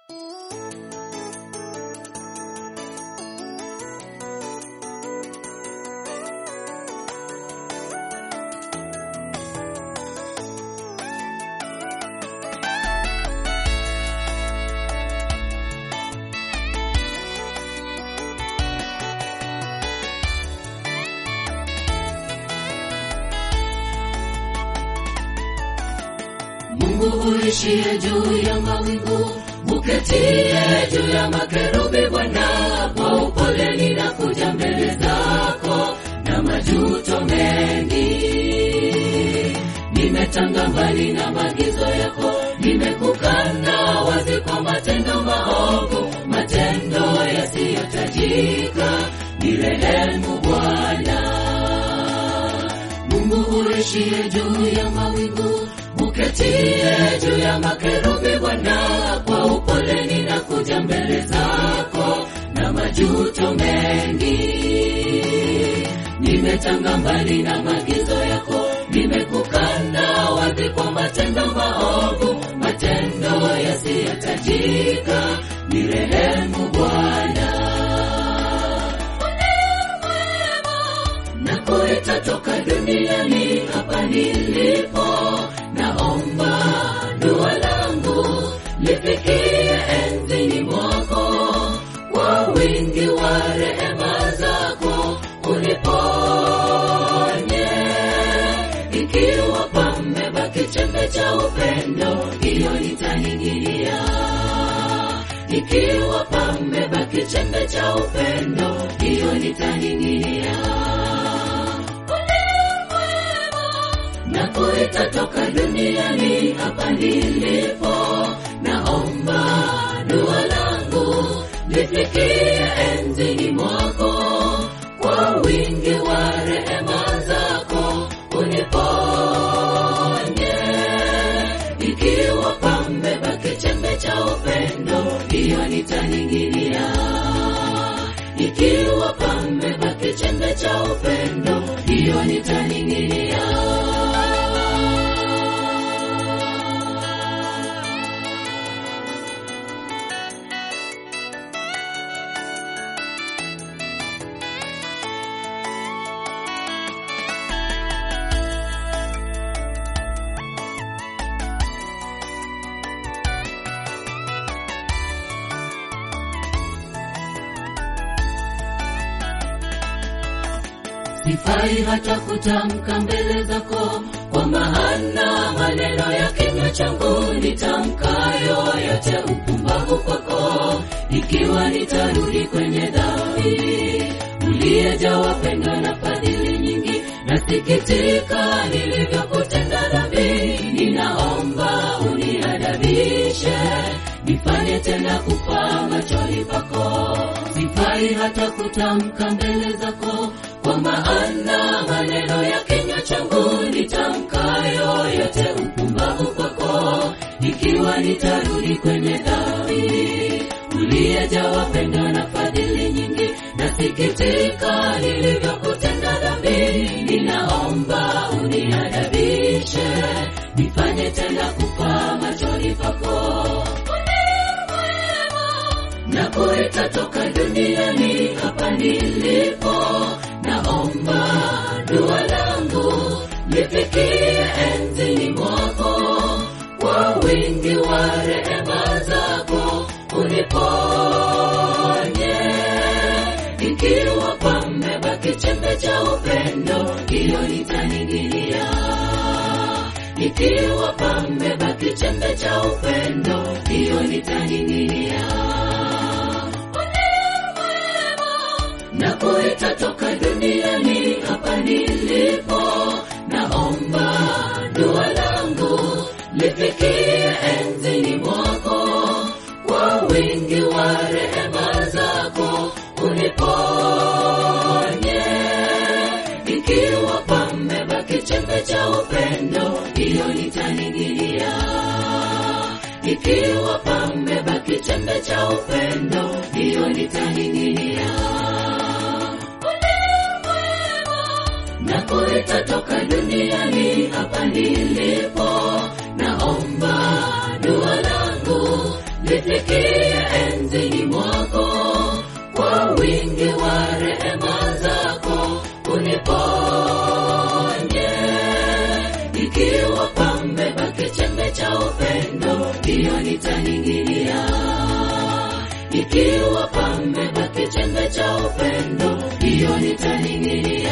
Mungu uishie juu ya mawingu, uketie juu ya makerubi Bwana, kwa upole ninakuja mbele zako na majuto mengi. Nimetanga mbali na maagizo yako, nimekukana wazi kwa matendo maovu, matendo yasiyotajika. Nirehemu Bwana. Mungu uishie juu ya mawingu, uketie juu ya makerubi Bwana, kwa upole ninakuja mbele zako na majuto mengi. Nimetanga mbali na maagizo yako, nimekukana wazi kwa matendo maovu, matendo yasiyotajika. Nirehemu Bwana. nakuita toka duniani hapa nilipo, naomba dua langu lifikie enzini mwako, kwa wingi wa rehema zako uniponye. Ikiwa pamebaki chembe cha upendo, hiyo nitaning'inia. Ikiwa pamebaki chembe cha upendo, hiyo nitaning'inia. nakuita toka duniani hapa nilipo, naomba dua langu lifikie enzini mwako, kwa wingi wa rehema zako uniponye. Ikiwa pamebaki chembe cha upendo, hiyo nitaning'inia. Ikiwa pamebaki chembe cha upendo, hiyo nitaning'inia. sifai hata kutamka mbele zako, kwa maana maneno ya kinywa changu nitamkayo yote upumbavu kwako, ikiwa nitarudi kwenye dhambi. Uliyejawa pendo na fadhili nyingi, nasikitika nilivyokutenda dhambi. Ninaomba uniadabishe, nifanye tena kufaa machoni pako. Sifai hata kutamka mbele zako kwa maana maneno ya kinywa changu nitamkayo yote upumbavu kwako, ikiwa nitarudi kwenye dhambi. Uliyejawa pendo na fadhili nyingi, nasikitika nilivyokutenda dhambi. Ninaomba uniadabishe, nifanye tena kufaa machoni pako nakuita toka duniani hapa nilipo, naomba dua langu lifikie enzini mwako, kwa wingi wa rehema zako uniponye. Ikiwa pamebaki chembe cha upendo, hiyo nitaning'inia. Ikiwa pamebaki chembe cha upendo, hiyo nitaning'inia. nakuita toka duniani hapa nilipo, naomba dua langu lifikie enzini mwako, kwa wingi wa rehema zako uniponye. Ikiwa pamebaki chembe cha upendo, hiyo nitaning'inia. Ikiwa pamebaki chembe cha upendo, hiyo nitaning'inia. nakuita toka duniani hapa nilipo, naomba dua langu lifikie nitaning'inia. Ikiwa pamebaki chembe cha upendo, hiyo nitaning'inia.